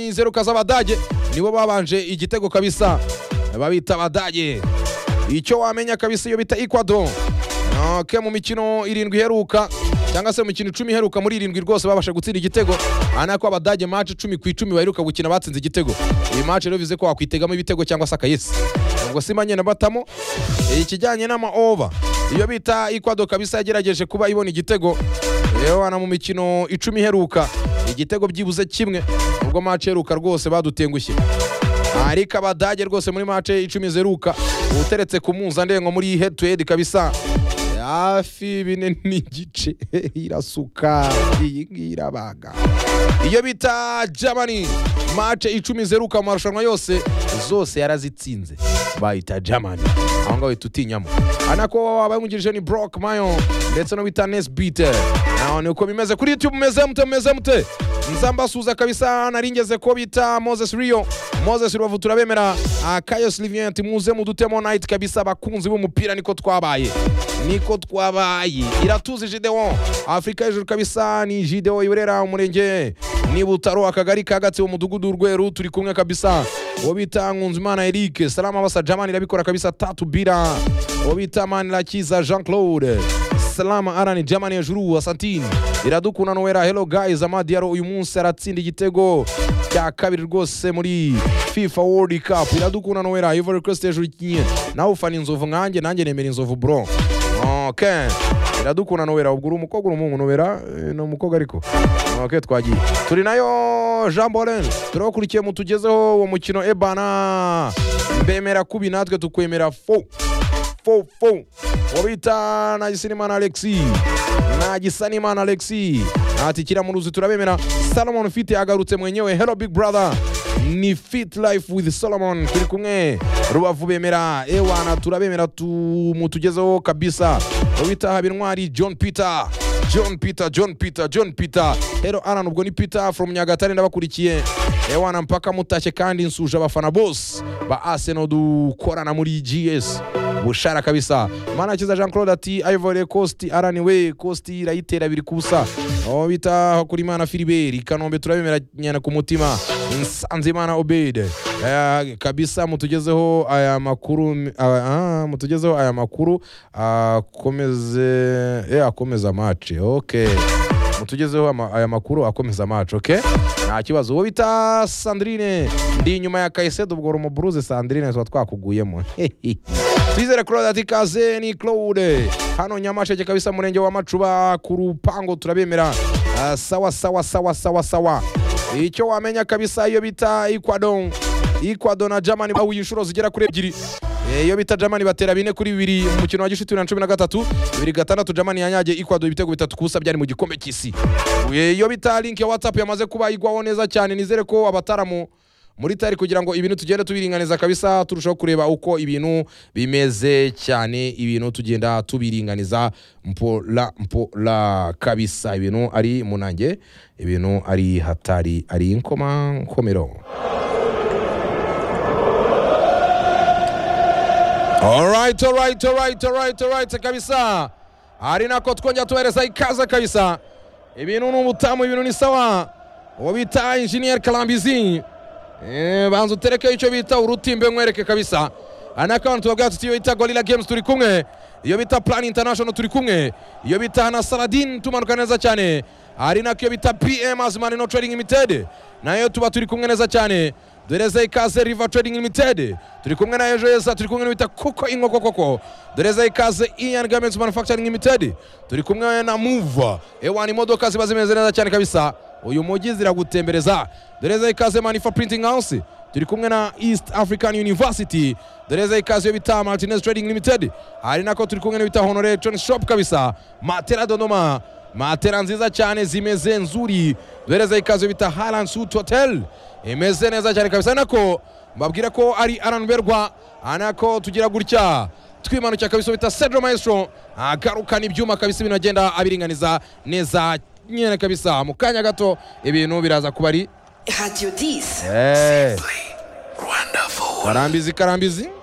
Inzeruka z'Abadage nibo babanje igitego kabisa babita Abadage. Icyo wamenya kabisa iyo bita Ecuador. Ah, Ke mu mikino irindwi iheruka cyangwa se mu mikino icumi iheruka muri irindwi rwose babasha gutsinda igitego aha ni ako Abadage match icumi ku icumi baheruka gukina batsinze igitego iyi match rero bivuze ko wakwitegamo ibitego cyangwa se akayesi ubwo si manye na batamo ikijyanye n'ama over iyo bita Ecuador kabisa yagerageje kuba ibona igitego yewana mu mikino icumi iheruka igitego byibuze kimwe ubwo match iheruka rwose badutengushye ariko abadage rwose muri match icumi zeruka uteretse ku mpuzandengo muri head to head kabisa hafi bine n'igice irasuka iyi ngiyi irabaga iyo bita germany match icumi zeruka mu marushanwa yose zose yarazitsinze bayita germany aho ngaho bahita utinyamo anako abamugirije ni brock mayo ndetse no bita nesbit naho ni uko bimeze kuri youtube mumeze mute mumeze mute nzambasuza kabisa naringeze ko bita moses rio moses rubavu turabemera Ah, kayo silivien ati muze mudutemo night kabisa abakunzi b'umupira niko twabaye niko twabaye iratuzi jidewo afurika hejuru kabisa ni jidewo iburera umurenge ni butaro akagari ka gatsibo umudugudu urweru turi kumwe kabisa uwo bita nkunzimana eric salama basa jamani irabikora kabisa tatu bira uwo bita manirakiza jean claude salama arani jamani hejuru asantini iradukunda nowera hello guys amadiaro uyu munsi aratsinda igitego cya kabiri rwose muri fifa world cup iradukunda nowera ivory coast hejuru ikinye nawe ufana inzovu nkanjye nanjye nemera inzovu bro okay iradukunda nowera ubwo uri umukobwa uri umuhungu nowera Eh, ni umukobwa ariko okay twagiye turi nayo jean bolen turabakurikiye mutugezeho uwo mukino ebana mbemera kubi natwe tukwemera fo fo fo wabita nagisanimana alexi nagisanimana alexi ati kira mu ruzi turabemera salomon fit agarutse mwenyewe hello big brother ni fit life with solomon turi kumwe rubavu bemera ewana turabemera tumutugezeho kabisa wabita habintwari john peter john peter john peter john peter hero aran ubwo ni peter from nyagatare ndabakurikiye ewana mpaka mutashye kandi nsuje abafana bose ba arsenal dukorana muri gs bushara kabisa mana kiza jean claude ati ivory coast arani we coast irayitera biri kubusa aho bita kuri imana filiberi kanombe turabemera nyana ku mutima nsanzimana obede Eh, kabisa mutugezeho aya makuru ah, ah, mutugezeho aya makuru akomeze eh, akomeza match okay mutugezeho ama- aya makuru akomeza amacu oke nta kibazo uwo bita sandrine ndi inyuma ya kayisedo ubwo uri umuburuze sandrine tuba twakuguyemo twizere claude ati kaze ni claude hano nyamasheke kabisa murenge wa macuba ku rupango turabemera Ah, sawa sawa sawa sawa sawa icyo wamenya kabisa iyo bita ikwadon ikwadon na germany bahuye inshuro zigera kuri ebyiri Eh, iyo bita Germany batera bine kuri bibiri mu mukino wa gishuti bibiri na cumi na gatatu bibiri gatandatu Germany yanyagiye Ecuador ibitego bitatu kusa byari mu gikombe cy'isi Eh, iyo bita link ya WhatsApp yamaze kuba igwaho neza cyane nizere ko abataramu muri tari kugira ngo ibintu tugende tubiringaniza kabisa turushaho kureba uko ibintu bimeze cyane ibintu tugenda tubiringaniza mpola mpola kabisa ibintu ari munange ibintu ari hatari ari inkoma nkomero Alright, alright, alright, alright, alright kabisa. Ari nako twongera tubahereza ikaze kabisa. Ibintu ni ubutamu, ibintu ni sawa. Uwo bita Engineer Kalambizi. Eh, banza utereke icyo bita urutimbe nkwereke kabisa. Ana account tubabwira tuti iyo bita Gorilla Games turi kumwe. Iyo bita Plan International turi kumwe. Iyo bita na Saladin tumanuka neza cyane. Ari nako iyo bita PM Azman No Trading Limited. Nayo tuba turi kumwe neza cyane doreza ikaze river trading limited turi kumwe na ejo heza turi kumwe n'uwita kuko inkoko koko doreza ikaze ian garments manufacturing limited turi kumwe na muva ewan imodoka ziba zimeze neza cyane kabisa uyu mujyi ziragutembereza doreza ikaze manifa printing house turi kumwe na east african university doreza ikaze yo bita martinez trading limited hari nako turi kumwe n'uwita honore john shop kabisa matera dodoma matera nziza cyane zimeze nzuri doreza ikaze yo bita haran suit hotel imeze neza cyane kabisa nako mbabwira ko ari aranberwa anako tugira gutya twimanukira kabisa bita Cedro Maestro agarukana ibyuma kabisa ibintu agenda abiringaniza neza nyine kabisa mu kanya gato ibintu biraza kuba ari Radio 10. Eh. karambizi karambizi